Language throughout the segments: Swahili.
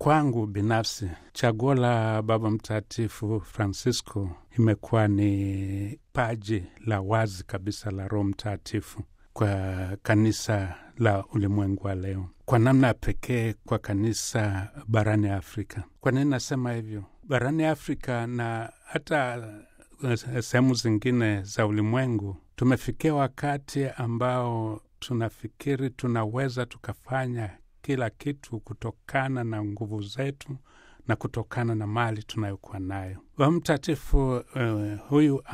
Kwangu binafsi, chaguo la Baba Mtakatifu Francisco imekuwa ni paji la wazi kabisa la Roho Mtakatifu kwa kanisa la ulimwengu wa leo, kwa namna ya pekee kwa kanisa barani Afrika. Kwa nini nasema hivyo? Barani Afrika na hata sehemu zingine za ulimwengu, tumefikia wakati ambao tunafikiri tunaweza tukafanya kila kitu kutokana na nguvu zetu na kutokana na mali tunayokuwa nayo. Baba Mtakatifu uh, huyu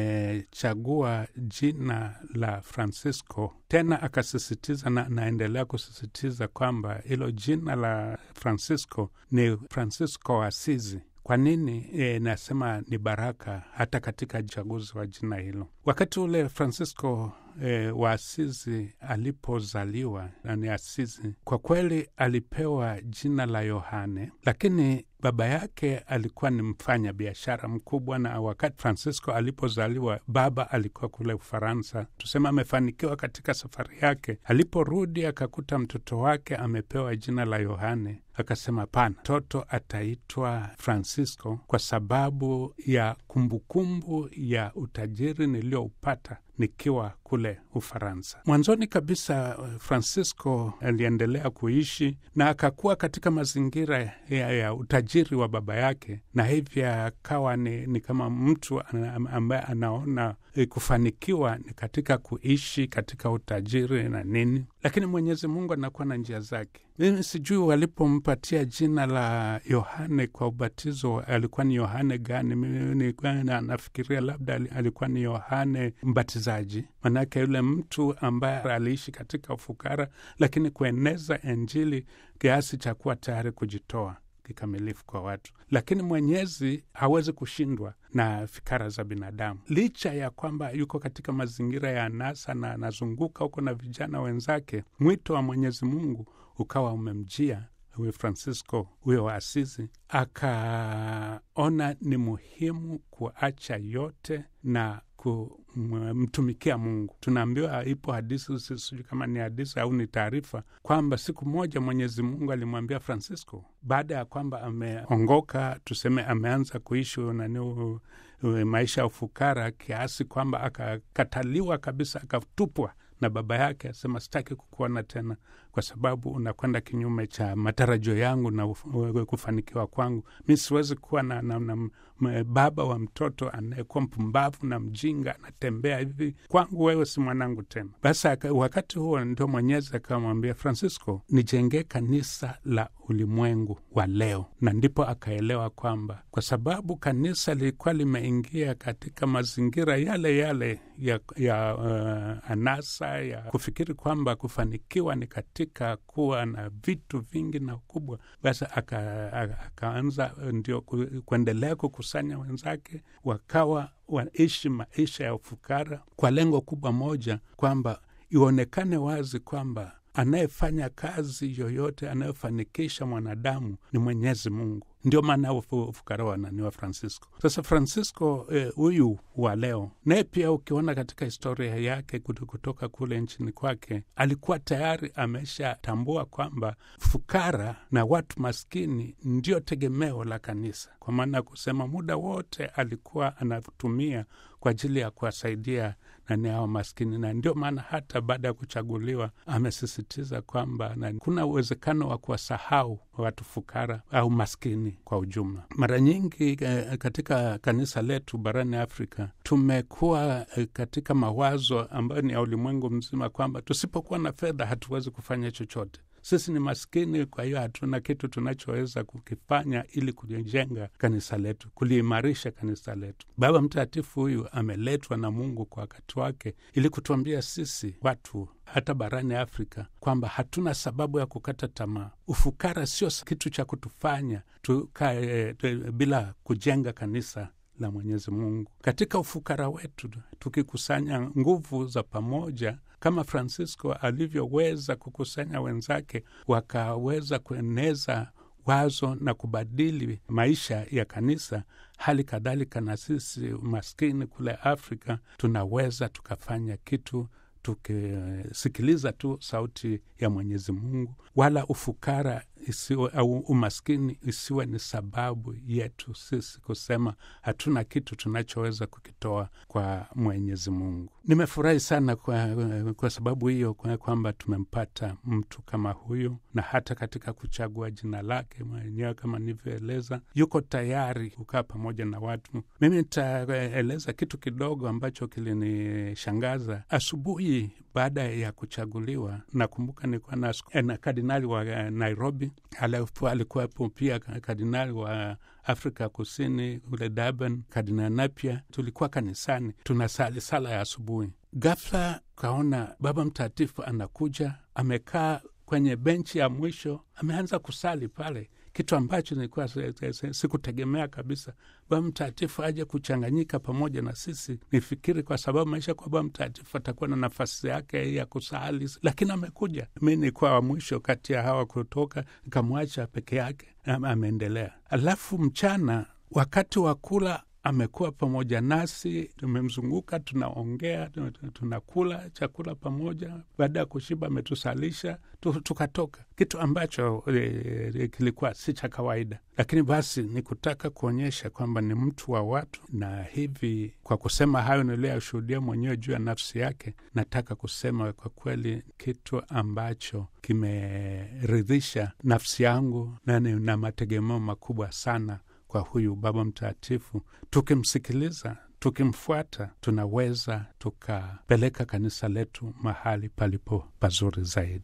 amechagua jina la Francisco, tena akasisitiza na anaendelea kusisitiza kwamba hilo jina la Francisco ni Francisco wa Asizi. Kwa nini e, nasema ni baraka hata katika uchaguzi wa jina hilo? Wakati ule Francisco e, wa Asizi alipozaliwa ni Asizi, kwa kweli alipewa jina la Yohane, lakini baba yake alikuwa ni mfanya biashara mkubwa, na wakati Francisco alipozaliwa baba alikuwa kule Ufaransa, tuseme amefanikiwa katika safari yake. Aliporudi akakuta mtoto wake amepewa jina la Yohane, akasema hapana, mtoto ataitwa Francisco kwa sababu ya kumbukumbu ya utajiri niliyoupata nikiwa kule Ufaransa. Mwanzoni kabisa, Francisco aliendelea kuishi na akakuwa katika mazingira ya, ya utajiri wa baba yake, na hivyo akawa ni, ni kama mtu ambaye anaona kufanikiwa ni katika kuishi katika utajiri na nini, lakini Mwenyezi Mungu anakuwa na njia zake. Mimi sijui walipompatia jina la Yohane kwa ubatizo alikuwa ni Yohane gani? Nilikuwa nafikiria labda alikuwa ni Yohane Mbatizaji, manake yule mtu ambaye aliishi katika ufukara, lakini kueneza Injili kiasi cha kuwa tayari kujitoa kikamilifu kwa watu. Lakini Mwenyezi hawezi kushindwa na fikara za binadamu, licha ya kwamba yuko katika mazingira ya anasa na anazunguka huko na vijana wenzake. Mwito wa Mwenyezi Mungu ukawa umemjia huyo Francisco huyo wa Asizi, akaona ni muhimu kuacha yote na kumtumikia Mungu. Tunaambiwa ipo hadisi, sijui kama ni hadisi au ni taarifa, kwamba siku moja Mwenyezi Mungu alimwambia Francisco baada ya kwamba ameongoka, tuseme ameanza kuishi nani maisha ya ufukara, kiasi kwamba akakataliwa kabisa, akatupwa na baba yake, asema sitaki kukuona tena kwa sababu unakwenda kinyume cha matarajio yangu na kufanikiwa kwangu. Mi siwezi kuwa na, na, na baba wa mtoto anayekuwa mpumbavu na mjinga anatembea hivi. Kwangu wewe si mwanangu tena. Basi wakati huo ndio Mwenyezi akamwambia Francisco, nijengee kanisa la ulimwengu wa leo, na ndipo akaelewa kwamba kwa sababu kanisa lilikuwa limeingia katika mazingira yale yale ya, ya uh, anasa ya kufikiri kwamba kufanikiwa ni katika kuwa na vitu vingi na ukubwa, basi akaanza ndio kuendelea kukusanya wenzake, wakawa waishi maisha ya ufukara kwa lengo kubwa moja, kwamba ionekane wazi kwamba anayefanya kazi yoyote anayofanikisha mwanadamu ni Mwenyezi Mungu. Ndio maana ufukara wa nani wa Francisco. Sasa Francisco huyu eh, wa leo naye pia ukiona katika historia yake kutoka kule nchini kwake, alikuwa tayari ameshatambua kwamba fukara na watu maskini ndio tegemeo la kanisa, kwa maana ya kusema muda wote alikuwa anatumia kwa ajili ya kuwasaidia nani hao maskini, na ndio maana hata baada ya kuchaguliwa amesisitiza kwamba kuna uwezekano wa kuwasahau watu fukara au maskini kwa ujumla. Mara nyingi katika kanisa letu barani Afrika tumekuwa katika mawazo ambayo ni ya ulimwengu mzima kwamba tusipokuwa na fedha hatuwezi kufanya chochote. Sisi ni maskini, kwa hiyo hatuna kitu tunachoweza kukifanya ili kulijenga kanisa letu, kuliimarisha kanisa letu. Baba Mtakatifu huyu ameletwa na Mungu kwa wakati wake ili kutuambia sisi watu hata barani Afrika kwamba hatuna sababu ya kukata tamaa. Ufukara sio kitu cha kutufanya tukae bila kujenga kanisa la Mwenyezi Mungu. Katika ufukara wetu, tukikusanya nguvu za pamoja kama Francisco alivyoweza kukusanya wenzake, wakaweza kueneza wazo na kubadili maisha ya kanisa. Hali kadhalika na sisi maskini kule Afrika tunaweza tukafanya kitu tukisikiliza tu sauti ya Mwenyezi Mungu, wala ufukara isiwe, au umaskini isiwe ni sababu yetu sisi kusema hatuna kitu tunachoweza kukitoa kwa Mwenyezi Mungu. Nimefurahi sana kwa, kwa sababu hiyo kwamba tumempata mtu kama huyu, na hata katika kuchagua jina lake mwenyewe kama nilivyoeleza, yuko tayari kukaa pamoja na watu. Mimi nitaeleza kitu kidogo ambacho kilinishangaza asubuhi baada ya kuchaguliwa. Nakumbuka nilikuwa na, na kardinali wa Nairobi, alafu alikuwepo pia kardinali wa Afrika Kusini kule Durban, kardinali Napia. Tulikuwa kanisani tunasali sala ya asubuhi, ghafla kaona Baba Mtakatifu anakuja, amekaa kwenye benchi ya mwisho, ameanza kusali pale kitu ambacho nilikuwa sikutegemea kabisa. Baba Mtakatifu aje kuchanganyika pamoja na sisi. Nifikiri kwa sababu maisha kwa Baba Mtakatifu atakuwa na nafasi yake ya kusali, lakini amekuja. Mi nilikuwa wa mwisho kati ya hawa kutoka, nikamwacha peke yake, ameendelea. Alafu mchana wakati wa kula amekuwa pamoja nasi, tumemzunguka, tunaongea, tunakula chakula pamoja. Baada ya kushiba, ametusalisha tukatoka, kitu ambacho e, kilikuwa si cha kawaida, lakini basi ni kutaka kuonyesha kwamba ni mtu wa watu. Na hivi kwa kusema hayo niliyoyashuhudia mwenyewe juu ya nafsi yake, nataka kusema kwa kweli kitu ambacho kimeridhisha nafsi yangu na na mategemeo makubwa sana kwa huyu Baba Mtakatifu. Tukimsikiliza, tukimfuata, tunaweza tukapeleka kanisa letu mahali palipo pazuri zaidi.